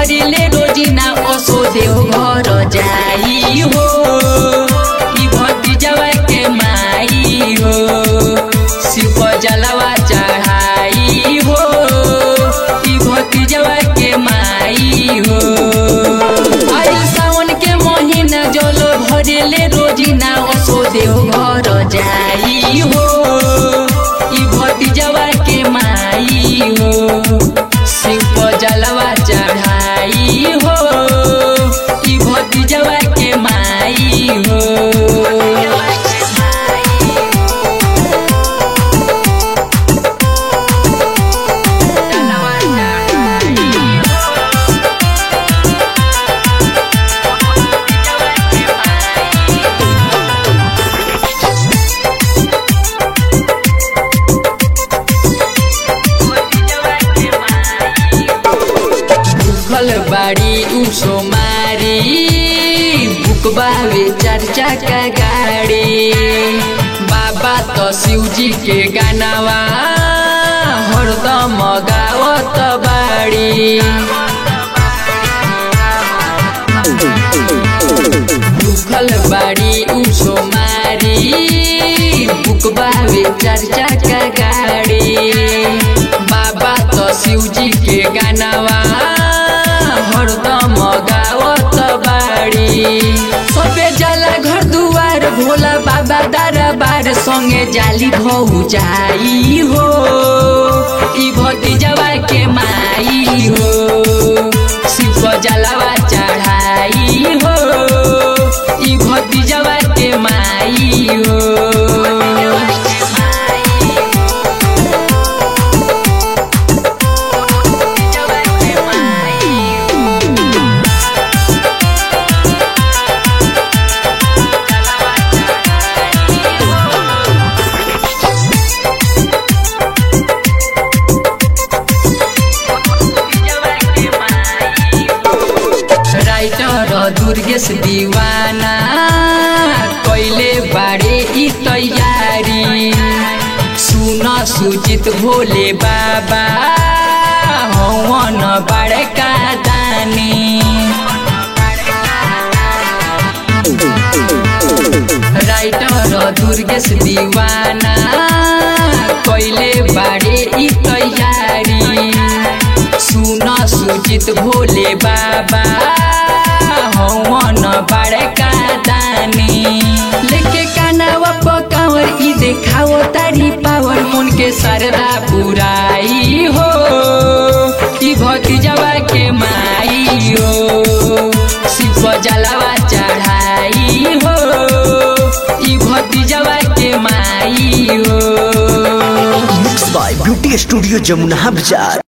भरिले रोजिना ओसो देव घर जाई हो ई भतीजवा के माई हो शिव जलवा चढ़ाई हो ई भतीजवा के माई हो आई सावन के महीना जल भरिले रोजिना ओसो देव घर जाई हो ई भतीजवा के माई हो शिव जलवा चढ़ाई हो ई भतीजवा के माई हो भूखल बाड़ी उसो मारी बुकबावे चार चक्का गाड़ी बाबा तो शिवजी के गानावा हरदम गावत बाड़ी भूखल बाड़ी उसो मारी बुकबावे चार चक्का गाड़ी बाबा तो शिवजी के गानावा हरदम गावत बाड़ी सबे जाला घर दुआर भोला बाबा दरबार संगे जाली भौ जाई हो ई भतीजवा के माई हो शिव जलवा चढ़ाई हो ई भतीजवा के माई हो राइटर दुर्गेश दीवाना कैले बारे ई तैयारी सुन सुजित भोले बाबा हवन बड़का दानी राइटर दुर्गेश दीवाना कैले बारे ई तैयारी सुन सुजित भोले बाबा हवन बड़का दानी लेके कानावा पकावर ई देखाओ तारी पावर मन के सरदा पुराई हो ई भतीजवा के माई हो शिव जलवा चढ़ाई हो ई भतीजवा के माई हो mix by beauty studio Jamuna बाजार